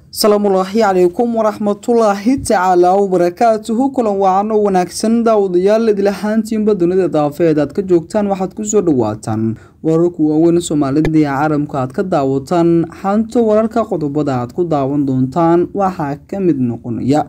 salaamullaahi calaykum waraxmatullaahi tacaala wabarakaatuhu kulan wacan oo wanaagsan daawadayaal idilahaantiinba dunida daafeed aad ka joogtaan waxaad kusoo dhawaataan wararku waaweyn soomaalida ee caalamka aad ka daawataan xanto wararka qodobada aad ku daawan doontaan waxaa ka mid noqonaya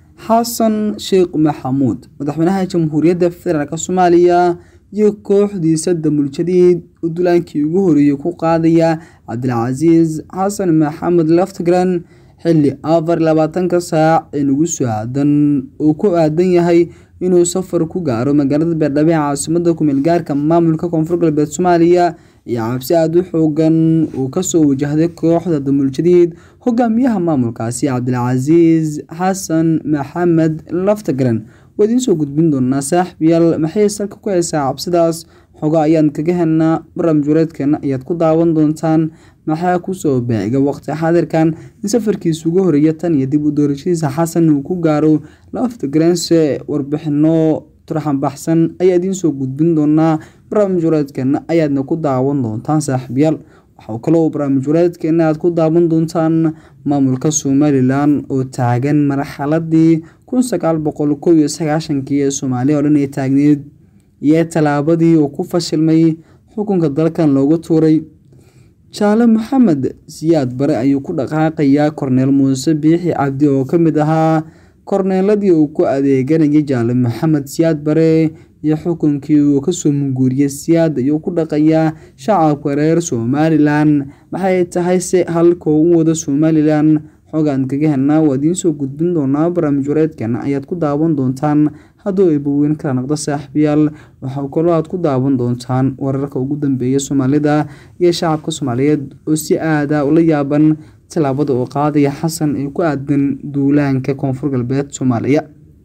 xasan sheekh maxamuud madaxweynaha jamhuuriyadda federaalk soomaaliya iyo kooxdiisa damuljadiid oo dulaankii ugu horeeyey ku qaadaya cabdilcasiis xasan maxamed laftgran xilli afar labaatanka saac ee nagu soo aadan uu ku aadan yahay inuu safar ku gaaro magaalada beerdhabo ee caasimada kumeel gaarka maamulka koonfur galbeed soomaaliya iyo cabsi aada u xoogan uu kasoo wajahday kooxda damuuljadiid hogaamiyaha maamulkaasi cabdilcasiis xasan maxamed laftagran waa idiin soo gudbin doonaa saaxiibyaal maxay salka ku haysaa cabsidaas xoga ayaan kaga helnaa barnaamij wareedkeena ayaad ku daawan doontaan maxaa kusoo beega waqti xaadirkan in safarkiisa ugu horeeya tan iyo dib u doorashadiisa xasan uu ku gaaro laftagranse warbixino turxan baxsan ayaa idiin soo gudbin doonaa barnaamij wareedkeena ayaadna ku daawan doontaan saaxiibyaal waxaa kaloo barnaamij wareedkeena aad ku daawan doontaan maamulka somalilan oo taagan marxaladii kun sagaal boqol kow iyo sagaashankii ee soomaaliya oo dhan ay taagneed iyo tallaabadii uu ku fashilmay xukunka dalkan loogu tuuray jaale maxamed siyaad bare ayuu ku dhaqaaqayaa korneel muuse biixi cabdi oo ka mid ahaa korneeladii uu ku adeeganayay jaale maxamed siyaad bare iyo xukunkii uu kasoo munguuriyey siyaad ayuu ku dhaqayaa shacabka reer somalilan maxay tahay se halka u wada somalilan xogaan kaga helnaa waa idiin soo gudbin doonaa barnaamij wareedkeena ayaad ku daawan doontaan hadduu eebaweyn kala noqdo saaxiibyaal waxaa kaloo aad ku daawan doontaan wararka ugu dambeeya soomaalida iyo shacabka soomaaliyeed oo si aada ula yaaban tallaabada uu qaadaya xasan ee ku aadan duulaanka koonfur galbeed soomaaliya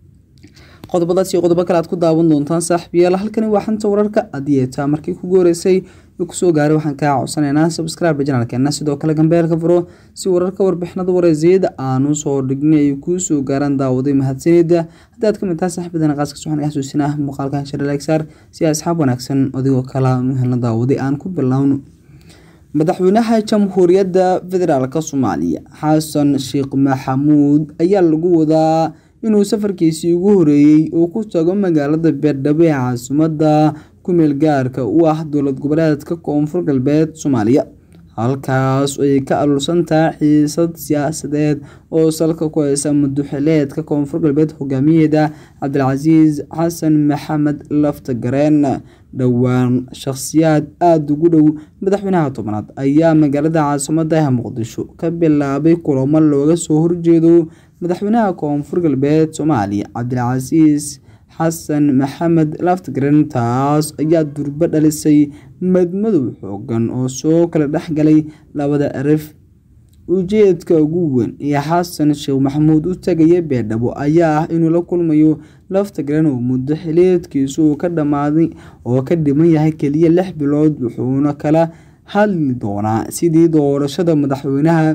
qodobadaas iyo qodobo kale aad ku daawan doontaan saaxiibyaal halkani waa xanta wararka adiyeetaa markii kugu horeysay kusoo gaaray waxaan kaa codsanaynaa subscribe janalkeena sidoo kale gambeelka furo si wararka warbixinada wareysiyada aanu soo dhignay ay kuu soo gaaraan daawaday mahadsanida haddii aad ka mid tahay saaxiibadana qaaska waxaan xasuusinaa muuqaalkan sharaleegsaar si asxaab wanaagsan adigoo kale aan u helno daawaday aan ku bilowno madaxweynaha jamhuuriyadda federaalk soomaaliya xasan sheekh maxamuud ayaa lagu wadaa inuu safarkiisii ugu horeeyey uu ku tago magaalada beerdhabo ee caasimada kumeel gaarka u ah dowlad goboleedka koonfur galbeed soomaaliya halkaas ay ka aluursantaha xiisad siyaasadeed oo salka ku haysa muduxileedka koonfur galbeed hogaamiyeeda cabdilcasiis xasan maxamed laftagareen dhowaan shakhsiyaad aada ugu dhow madaxweynaha tobnaad ayaa magaalada caasimada muqdisho ka bilaabay kulamo looga soo horjeedo madaxweynaha koonfur galbeed soomaaliya cabdilcasiis xasan maxamed laftgaren taas ayaa durbo dhalisay madmadow xoogan oo soo kala dhexgalay labada arif ujeedka ugu weyn ee xasan sheekh maxamuud u tagaya beerdhabo ayaa ah inuu la kulmayo laftagaren oo muddo xiliedkiisu uu ka dhamaaday oo ka dhiman yahay keliya lix bilood wuxuuna kala hadli doonaa sidii doorashada madaxweynaha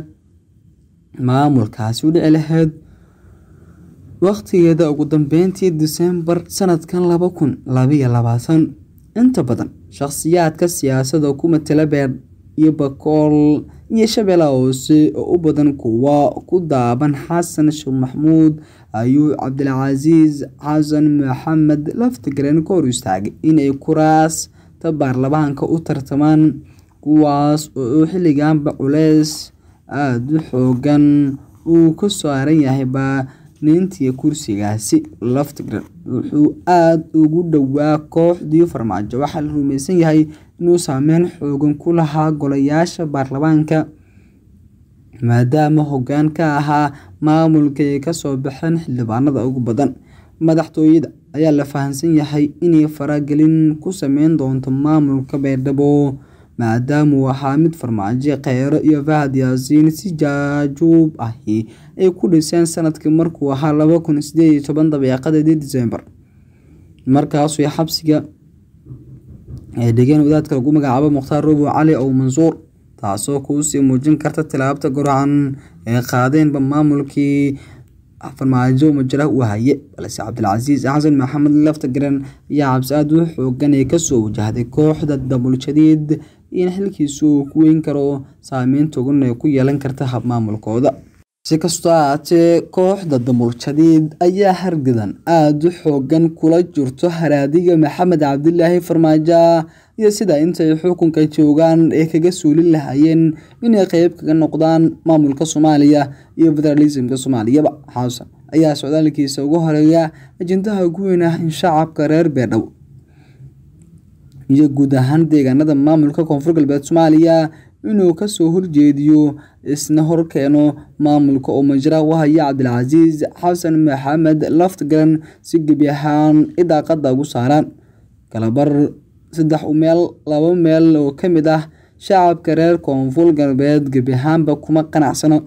maamulkaasi u dhici lahayd wakhtigeeda ugu dambeyntii disembar sanadkan laba kun labaiyo labaatan inta badan shakhsiyaadka siyaasadda ku matala beer iyo bakool iyo shabeellaha hoose oo u badan kuwa ku daaban xasan sheekh maxamuud ayuu cabdilcasiis xasan maxamed laftagaren ka hor istaagay inay kuraasta baarlamaanka u tartamaan kuwaas oo xilliganba culeys aada u xoogan uu ka saaran yahay baanintiya kursigaasi laftagren wuxuu aada ugu dhowaa kooxdii farmaajo waxaa la rumaysan yahay inuu saameyn xoogan ku lahaa golayaasha baarlamaanka maadaama hoggaan ka ahaa maamulka ay kasoo baxeen xildhibaanada ugu badan madaxtooyada ayaa la fahamsan yahay inay faragelin ku sameyn doonto maamulka beerdhabo maadaama uu ahaa mid farmaajo kheyro iyo fahad yaasiin si jaajuub ahi ay ku dhiseen sanadkii markuu ahaa laba kun sideed iyo toban dabeeqadeedii disembar markaasuu xabsiga ay dhigeen wadaadka lagu magacaabo mukhtaar robo cali ow mansuur taasoo kuusii muujin karta tilaabta gorocan ee qaadeenba maamulkii farmaajo majaraha uu haye balse cabdilcasiis xasan maxamed laftagaren ayaa cabsi aada u xoogan ee kasoo wajahday kooxda dabuljadiid in xilkiisu uu ku weyn karo saameyn togan ee ku yeelan karta habmaamulkooda si kastoo ahaatee kooxda damuuljadiid ayaa hargadan aada u xoogan kula jirto haraadiga maxamed cabdilaahi farmaajo iyo sida intay xukunka joogaan ee kaga suulin lahaayeen inay qeyb kaga noqdaan maamulka soomaaliya iyo federalismka soomaaliyaba xasan ayaa socdaalkiisa ugu horeeya ajendaha ugu weyn ah in shacabka reer beerdhow iyo guud ahaan deegaanada maamulka koonfur galbeed soomaaliya inuu kasoo horjeediyo isna horkeeno maamulka oo majra u haya cabdilcasiis xasan maxamed laftgaran si gebi ahaan idaaqada ugu saaraan kalabar saddex meel laba meel oo ka mid ah shacabka reer koonfur galbeed gebi ahaanba kuma qanacsano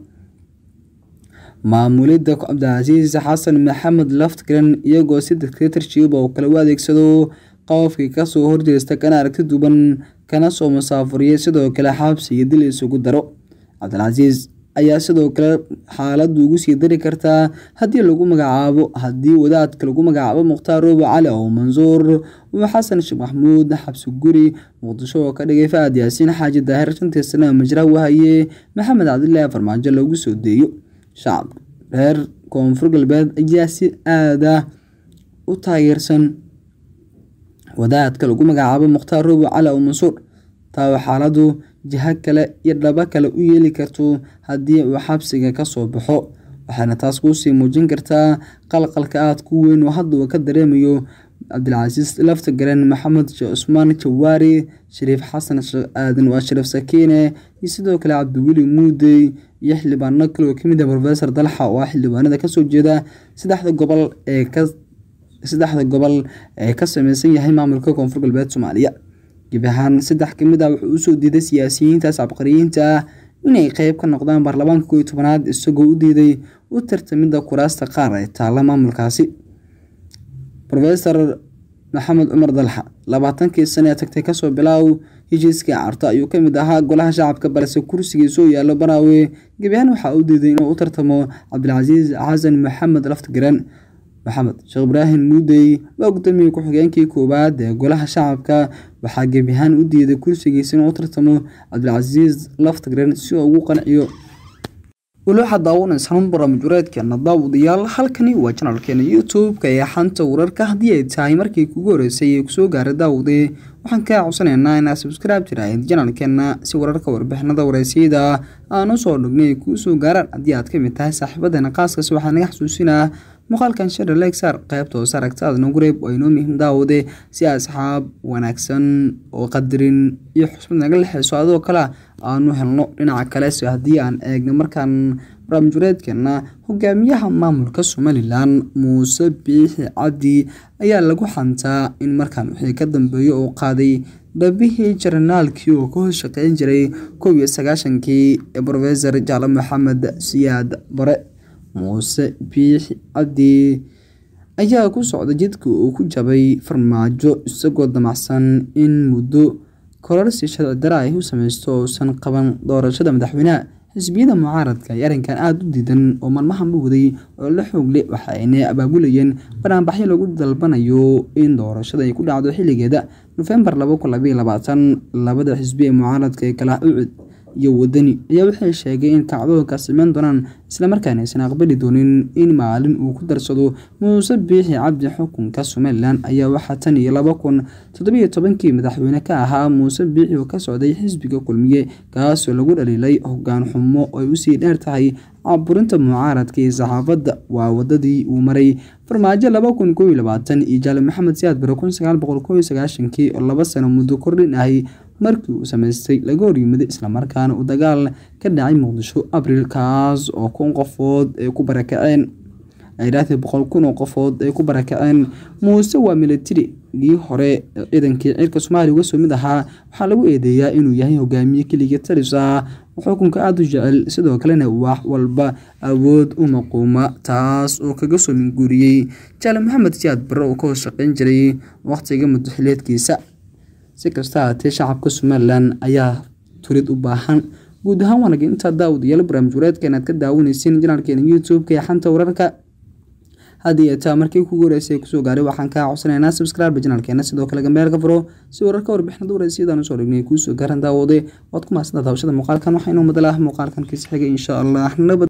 maamulidda cabdilcasiis xasan maxamed laftgaran iyagoo si dictatorship oo kale u adeegsado qofkii kasoo horjeesta kana aragti duban kana soo musaafuriyay sidoo kale xabsi iyo dil isugu daro cabdilcasiis ayaa sidoo kale xaaladdu ugu sii dari kartaa haddii lagu magacaabo haddii wadaadka lagu magacaabo mukhtaar roobo cali oo mansuur uu xasan sheekh maxamuud xabsi guri muqdisho oo ka dhigay fa-aad yaasiin xaaji daahir shantii sana majra wahaye maxamed cabdilaahi farmaajo lagu soo deeyo shacabka reer koonfur galbeed ayaa si aada u taageersan wadaadka lagu magacaabo mukhtaar roobo cali oo mansuur taa xaaladu jiho kale iyo dhabo kale u yeeli karto haddii uu xabsiga kasoo baxo waxaana taas kuusii muujin kartaa qalqalka aada ku weyn oo hadda uu ka dareemayo cabdilcasiis laftagaran maxamed sheekh cusmaan jawaari shariif xasan sheekh aadan waa shariif sakiine iyo sidoo kale cabdiweli muudey iyo xildhibaano kale oo kamid ah rofesor dalxa oo ah xildhibaanada kasoo jeeda saddexda gobol ee ka saddexda gobol ee ka sameysan yahay maamulka koonfur galbeed soomaaliya gebi ahaan saddex kamid ah wuxuu usoo diiday siyaasiyiintaas cabqariyiinta ah inay qeyb ka noqdaan baarlamaanka kooiyo tobanaad isagoo u diiday u tartamidda kuraasta qaar ee taalla maamulkaasi rofesor maxamed cumar dalxa labaatankii sane ee tagtay kasoo bilaaw heshiiskii carto ayuu kamid ahaa golaha shacabka balse kursigiisuu yaallo banaawe gebi ahaan waxaa u diiday inuu u tartamo cabdilcasiis xasan maxamed laftgaran maxamed sheekh ibraahim muudey waa gudoomiye ku-xigeenkii koowaad ee golaha shacabka waxaa gebi ahaan u diiday kursigiisa inuu u tartamo cabdilcasiis laftgaren si uu ugu qanciyo weli waxaad daawanaysan barnaamijwareedkeena daawadayaal halkani waa janalkeena youtube-ka ee xanta wararka haddii ay tahay markii kugu horeysay ee kusoo gaaray daawade waxaan kaa codsanaynaa inaad subscribe tiraahid janalkeena si wararka warbixinada wareysiyada aan usoo dhignay kuu soo gaaraan haddii aad kamid tahay saaxiibadeena qaaskaas waxaa naga xasuusinaa muuqaalkan share lexar qaybta hoose aragtaada nagu reeb oo inoo muhiim daawade si asxaab wanaagsan oo qadarin iyo xusmad naga lexeyso adoo kale aanu helno dhinaca kalese haddii aan eegno markaan barnaamijwareedkeena hogaamiyaha maamulka somalilan muuse biixi cabdi ayaa lagu xantaa in markaan wixii ka dambeeyo uu qaaday dhabihii jaranaalkii oo ka hoos shaqeyn jiray kow iyo sagaashankii ee rofesor jaale maxamed siyaad bare muuse biixi cabdi ayaa ku socda jidka uu ku jabay farmaajo isagoo damacsan in muddo kororsi sharci dara ay u sameysto uusan qaban doorashada madaxweyneha xisbiyada mucaaradka ay arrinkan aada u diidan oo maalmahan u waday oo la xoogle waxa ayna abaabulayeen banaanbaxyo lagu dalbanayo in doorashada ay ku dhacdo xilligeeda nofembar labada xisbi ee mucaaradka ee kala ucud iyo wadani ayaa waxay sheegay in kacdoonka sameyn doonaan islamarkaana aysan aqbali doonin in maalin uu ku darsado muuse biixi cabdi xukunka somalilan ayaa waxaa tan iyo laba kun toddobiyo tobankii madaxweyne ka ahaa muuse biixi oo ka socday xisbiga kulmiye kaasoo lagu dhaliilay hogaan xumo oo ay usii dheer tahay caburinta mucaaradka iyo saxaafadda waa wadadii uu maray farmaajo laba kun kooiyo labaatan iyo jaale maxamed siyaad bare kun sagaal boqol kooiyo sagaashankii oo laba sano muddo kordhin ahay markii uu sameystay laga horyimaday islamarkaana uu dagaal ka dhacay muqdisho abriil kaas oo kun qofood ay ku barakaceen idhaahday boqol kun oo qofood ay ku barakaceen muuse waa militarigii hore ciidankii ciirka soomaaliya uga soo mid ahaa waxaa lagu eedeeyaa inuu yahay hogaamiye keliga talis ah xukunka aada u jecel sidoo kalena wax walba awood u maquuma taas oo kaga soo minguuriyey jaale maxamed siyaad bare oo ka hoos shaqeyn jiray waqtiga muddaxileedkiisa si kasta haatee shacabka somalilan ayaa turid u baahan guud ahaan waanag intaa daawadayaal barnaamij wareedka inaad ka daawanaysiin janaalkeena youtube-ka ee xanta wararka haddii ay taa markii kugu horeysay kusoo gaaray waxaan kaa codsanaynaa subscribe janaalkeena sidoo kale gambeelka furo si wararka warbixinada wareysiyadaan usoo dhignay kuusoo gaaran daawade waad ku mahadsantaa daawashada muuqaalkan waxaa inoo madala ah muuqaalkan kiisa xigay insha allah nabad